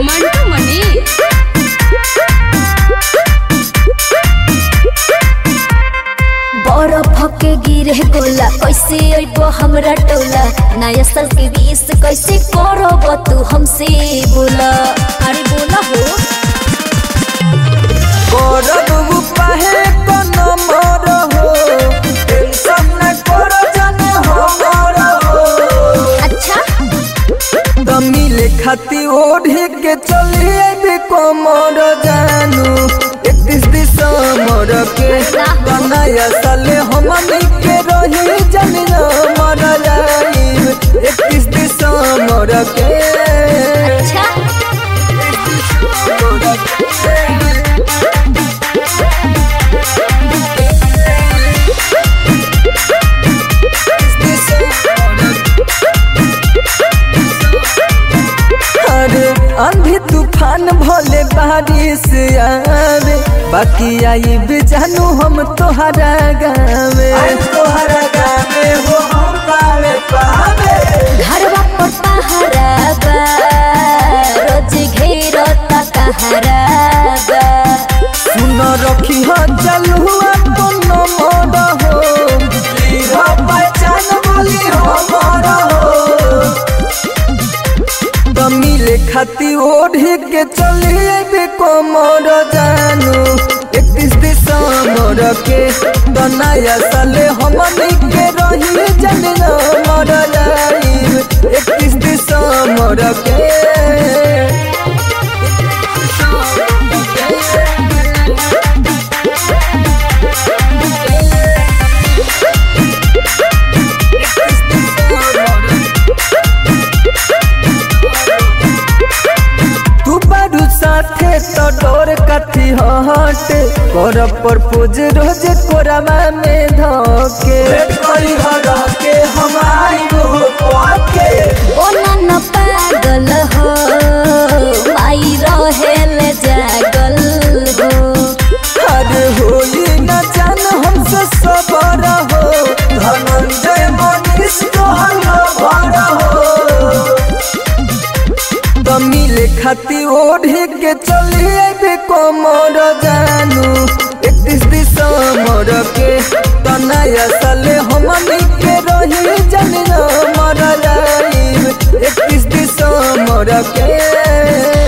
मंटू मनी बरफ के गिरे गोला कैसे अइबो हमरा टोला नया साल के बीस कैसे करब तू हमसे बोला अरे बोला हो करब उपाहे कोनो मोर हो टेंशन न कर जाने हमर हो अच्छा त मिले खाती ओढ़े के चली अबे कोमर जानू इकतीस दिसंबर के बनाया साले हमनी के रही जनी मर जाई इकतीस दिसंबर के अच्छा अरे आंधी तूफान भले बारिश आवे बाकी आई भी जानू हम तोहरा गावे तोहरा गावे हो हम पावे पावे घरवा पर पहरा बा रोज घेरता कहरा बा सुन रखी हो चलुआ कोनो मोड़ हो लीहा पहचान बोली हो मोड़ हो त मिले खाती ओढ़े के चली अबे कोमर जानू इकतीस दिसंबर के त नया साले हमनी के रही जन मर जाई इकतीस दिसंबर के तू बारू साथे तो डोर कथी हट कर प्रपोज रोज कोरामा में धके करी हरा के हम आई के बोला न पागल हो माई रहेल जागल हो अरे होली न जान हमसे सबर हो धनंजय मनीष तोहर भर हो त मिले खाती ओढ़े के चली अबे कोमर जानू इकतीस दिसंबर के त नया साले हमनी के रही जन मर जाई इकतीस दिसंबर के